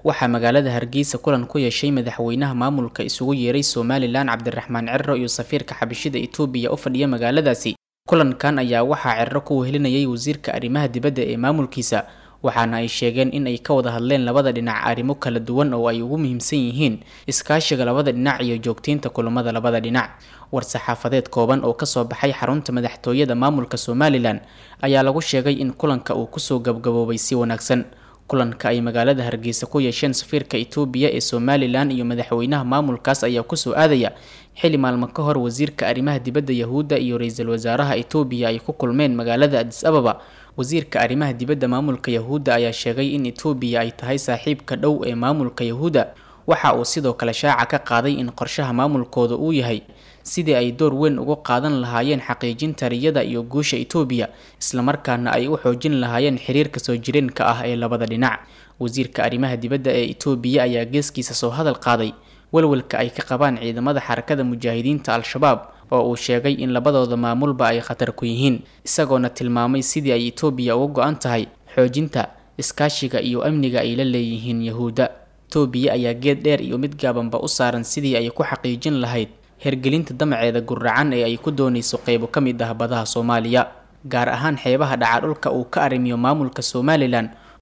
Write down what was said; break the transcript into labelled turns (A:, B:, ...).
A: waxaa magaalada hargeysa kulan ku yeeshay madaxweynaha maamulka isugu yeeray somalilan cabdiraxmaan ciro iyo safiirka xabashida etoobiya u fadhiya magaaladaasi kulankan ayaa waxaa ciro ku wehelinayay wasiirka arrimaha dibadda ee maamulkiisa waxaana ay sheegeen in ay ka wada hadleen labada dhinac arrimo kala duwan oo ay ugu muhiimsan yihiin iskaashiga labada dhinac iyo joogteynta kulamada labada dhinac war-saxaafadeed kooban oo kasoo baxay xarunta madaxtooyada maamulka somalilan ayaa lagu sheegay in kulanka uu kusoo gabgaboobay si wanaagsan kulanka ay magaalada hargeysa ku yeesheen safiirka etoobiya ee somalilan iyo madaxweynaha maamulkaas ayaa kusoo aadaya xili maalmo ka hor wasiirka arrimaha dibadda yahuudda iyo ra-iisul wasaaraha etoobiya ay ku kulmeen magaalada adis ababa wasiirka arrimaha dibadda maamulka yahuudda ayaa sheegay in etoobiya ay tahay saaxiibka dhow ee maamulka yahuudda waxa uu sidoo kale shaaca ka qaaday in qorshaha maamulkooda uu yahay sidii ay door weyn uga qaadan lahaayeen xaqiijinta riyada iyo guusha etoobiya islamarkaana ay u xoojin lahaayeen xiriirka soo jireenka ah ee labada dhinac wasiirka arrimaha dibadda ee etoobiya ayaa geeskiisa soo hadal qaaday walwalka ay ka qabaan ciidamada xarakada mujaahidiinta al-shabaab oo uu sheegay in labadooda maamulba ay khatar ku yihiin isagoona tilmaamay sidii ay etoobiya uga go-an tahay xoojinta iskaashiga iyo amniga ay la leeyihiin yahuudda etoobiya ayaa geed dheer iyo mid gaabanba u saaran sidii ay ku xaqiijin lahayd hergelinta damaceeda guracan ee ay ku doonayso qeybo ka mid ah badaha soomaaliya gaar ahaan xeebaha dhaca dhulka uu ka arrimiyo maamulka somalilan